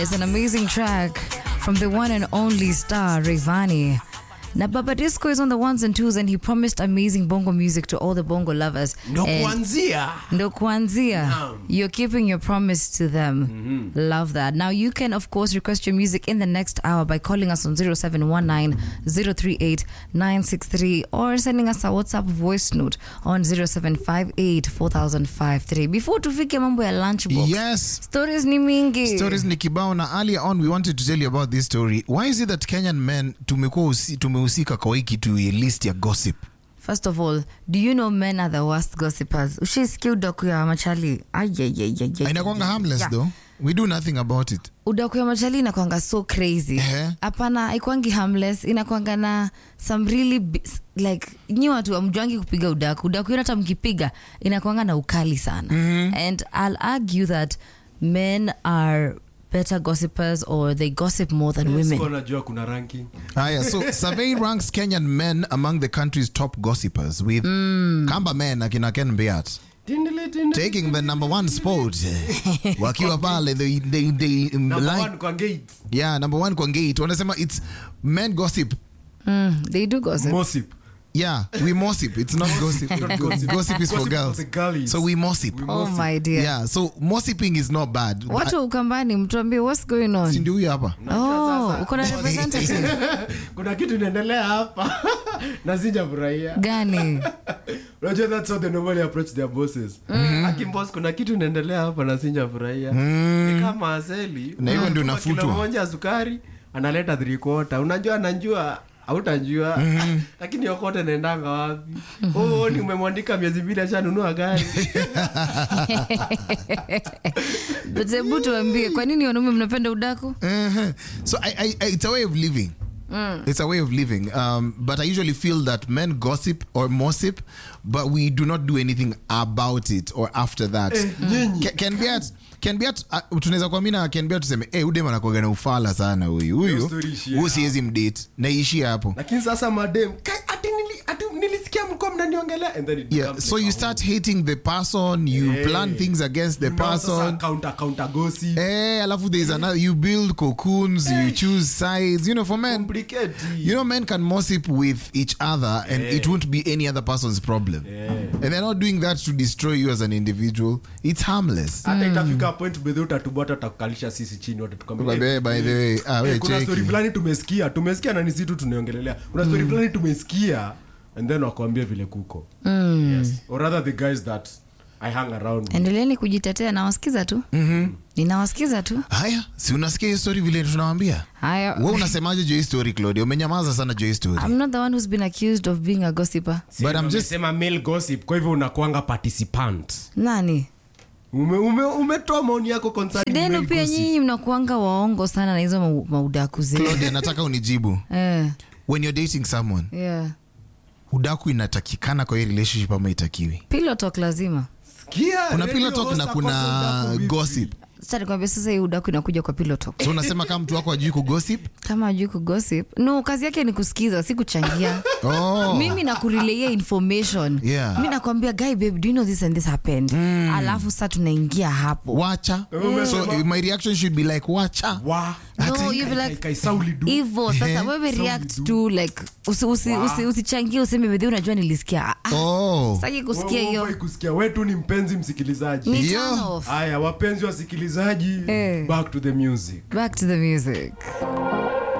It's an amazing track from the one and only star Rayvani. Now, Baba Disco is on the ones and twos, and he promised amazing bongo music to all the bongo lovers. ndo And kuanzia ndo kuanzia Naam. you're keeping your promise to them love that now you can of course request your music in the next hour by calling us on 0719 038 963 or sending us a whatsapp voice note on 0758 4053 before tufike mambo ya lunchbox Yes. stories ni mingi Stories ni kibao na earlier on we wanted to tell you about this story. Why is it that Kenyan men tumekuwa usi, tumehusika kwa hii kitu ya list ya gossip? first of all do you know men are the worst gossipers ushaisikia udaku ya machali Ayayayayay. Inakwanga harmless Yeah. though. We do nothing about it. udaku ya machali inakwanga so crazy Ehe. hapana haikwangi harmless inakwanga na some really bi- like nyi watu amjwangi kupiga udaku udaku hiyo hata mkipiga inakwanga na ukali sana and i'll argue that men are better gossipers or they gossip more than women Sikuwa najua kuna ranking Aya, so survey ranks Kenyan men among the country's top gossipers with Kamba men akina Ken Beat Tindili, tindili. taking the number one spot wakiwa pale they, they, they, Number like, one kwa gate yeah, number one kwa gate wanasema it's men gossip mm, they do gossip Mossip. Yeah, we mossip. It's not gossip. Not gossip. gossip is for Gossip girls. for the girlies. So we mossip. We oh mossip. my dear Yeah, so mossiping is not bad. watu wa ukambani mtuambie what's going Si on ndio huyu hapa? oh uko na representative kuna kitu inaendelea hapa na sijafurahia gani unajua that's how they normally approach their bosses akimbos kuna kitu inaendelea hapa na sijafurahia ni kama aseli Na hivyo ndio Unatuma kilo unafutwa. moja ya sukari analeta three quarter unajua anajua hautajua lakini yokote naendanga wapi oh, ni umemwandika miezi mbili ashanunua gari but hebu tuambie kwa nini wanaume mnapenda udaku Uh-huh. So I, I, I, it's a way of living. It's a way of living. Um, but I usually feel that men gossip or mossip, but we do not do anything about it or after that. Ca- Can be at can be at uh, tunaweza kuamina can be at tuseme eh udem anakuwa na ufala sana huyu huyu story ishie huyu hapo. siwezi mdate na ishie hapo lakini sasa madem kai, ati, nili, ati nilisikia mlikuwa mnaniongelea and then it yeah becomes so like you a start hating the person you Eh. plan things against the You know, sasa person counter counter gossip eh alafu there's another you build cocoons you choose sides you know for men complicate You know, men can mossip with each other and it won't be any other person's problem. And they're not doing that to destroy you as an individual. It's harmless. hata itafika point bedhi utatubota tutakukalisha sisi chini wote tukwambia, By the way, by the way, ah, we Eh, kuna cheki. story fulani tumesikia tumesikia na nisitu tunaongelelea kuna story fulani tumesikia and then wakuambia vile kuko yes. or rather the guys that i hang around with. endeleeni kujitetea nawasikiza tu ninawasikiza tu Haya, si unasikia hii story vile tunawambia? haya We unasemaje juu hii story, Claudia? Umenyamaza sana juu hii story. i'm not the one who's been accused of being a gossiper Si But I'm just- wamesema male gossip kwa hivyo unakuanga participant nani ume, ume, umetoa maoni yako concerning sidenu male pia gossip. nyinyi mnakuanga waongo sana na hizo mau- maudaku zenu Claudia, nataka unijibu. eh, When you're dating someone, yeah. udaku inatakikana kwa hii relationship ama itakiwi? pillow talk lazima Sikia, Kuna radio pillow talk host na akosa kuna udaku vipi? gossip. sasa nikwambia sasa hii udaku inakuja kwa pillow talk So unasema kama mtu wako ajui kugossip? kama ajui kugossip no kazi yake ni kusikiza si kuchangia Oh. mimi nakurelayia information Yeah. mi nakwambia guy babe do you know this and this happened alafu sasa tunaingia hapo Wacha. So my reaction should be like wacha. Wa. No, Kai- you'll be kai- like- kai- Sauli du. hivo sasa Eh, wewe so react we do. to like usichangie usi, Wow. usi, usichangie useme bedhi unajua nilisikia Ah, ah, Oh. sitaki kusikia Wewe hiyo hufai kusikia wetu ni mpenzi msikilizaji ni Yo. turn off. haya wapenzi wasikilizaji Eh. back to the music back to the music